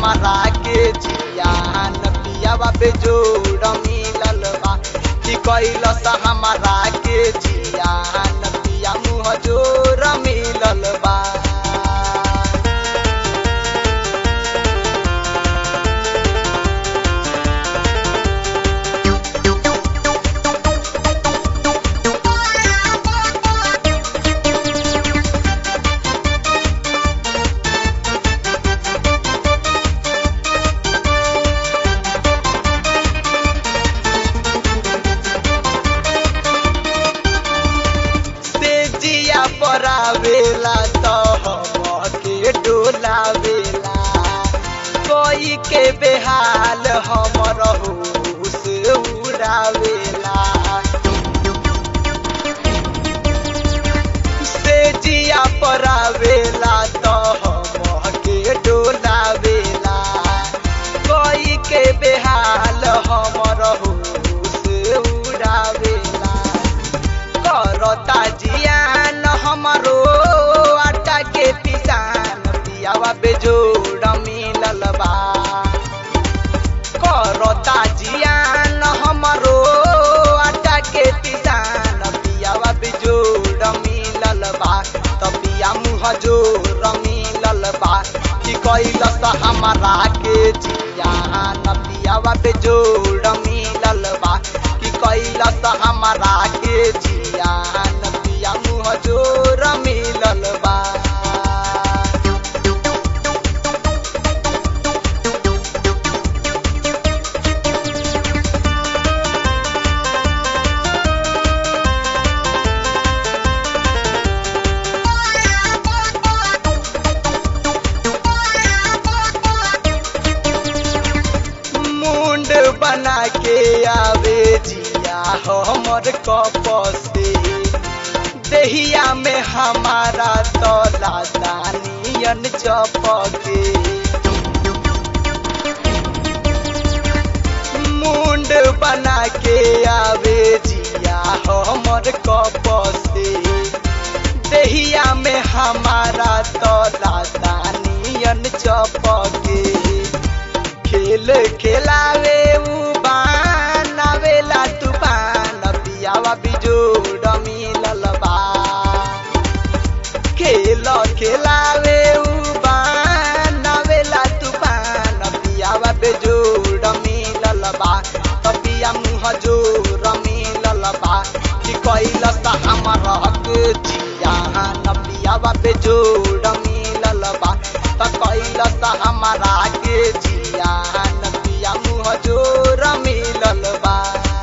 हमारा के जियान पियावा पे जोड़ मिलल बा कि कैलस हमारा के जियान पिया मुँह जोड़ मिलल बा से जिया परावेला तो हमके डोलावेला कोई के बेहाल हमर होश उड़ावेला से जिया परावेला तो हमके डोलावेला कोई के बेहाल हमर होश उड़ावेला करता जियान हमारो आटा के पिसान पियावा बेजोड़ मिलल बा करता जियान हमारो आटा के पिसान पियावा बेजोड़ मिलल बा त पिया मुँह जोड़ मिलल बा कि कैलस हमारा के जियान पियावा बेजोड़ मिलल बा कि कैलस हमारा के जियान पिया मुँह जोड़ मिलल बा मुंड बना के आवे जिया हमर कपसे देहिया में हमारा तो लादानियन चपके मुंड बना के आवे जिया हमर कपसे देहिया में हमारा तो लादानियन चपके खेल खेलावे उ बनावेला तूफान पियावा बिजोड़ मिलल बा खेल खेलावे उ बनावेला तूफान पियावा बेजोड़ मिलल बा त पिया मुँह जोड़ मिलल बा कि कैलस हमारा के जियान पियावा बेजोड़ मिलल बा त कैलस हमारा के जियान पिया मुँह जोड़ मिलल बा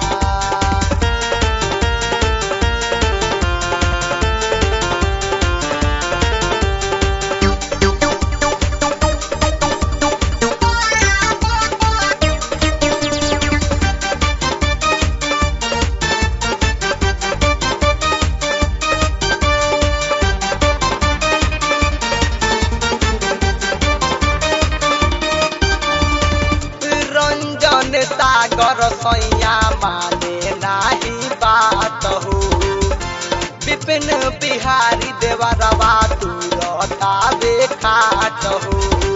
रंजन सागर सैया माने नाही बात हो विपिन बिहारी देवरवा तुरता बेखाट हो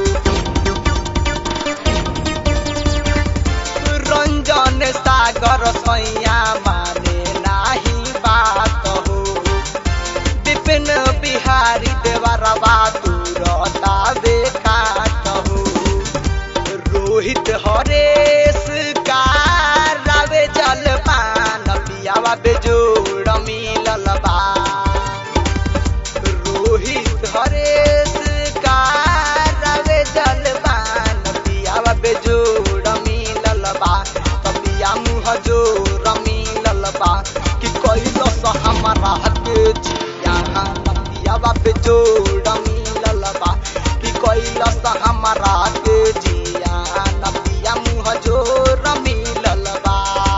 रंजन सागर सैया माने नाही बात हो विपिन बिहारी देवरवा तुरता बेखाट हो रोहित हरेश कारवे जलपान पियावा बेजोड़ मिलल बा रोहित हरेश कारवे जलपान पियावा बेजोड़ मिलल बा त पिया मुँह जोड़ मिलल बा कि कैलस हमारा के जिया पियावा बेजोड़ मिलल बा कि कैलस हमारा के जिया पिया मुँह जोड़ मिलल बा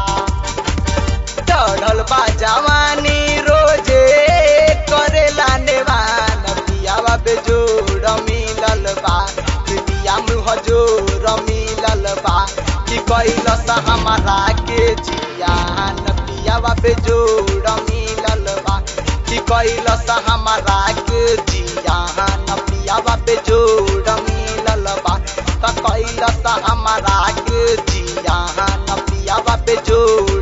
चढ़ल बा जवानी रोजे करेला नेवान पियावा बेजोड़ मिलल बा कि पिया मुँह जोड़ मिलल बा कि कैलस हमारा के जियान पियावा बेजोड़ मिलल बा कि कैलस हमारा के जियान पियावा बेजोड़ मिलल बा त हमारा के जियान पियावा पे जोर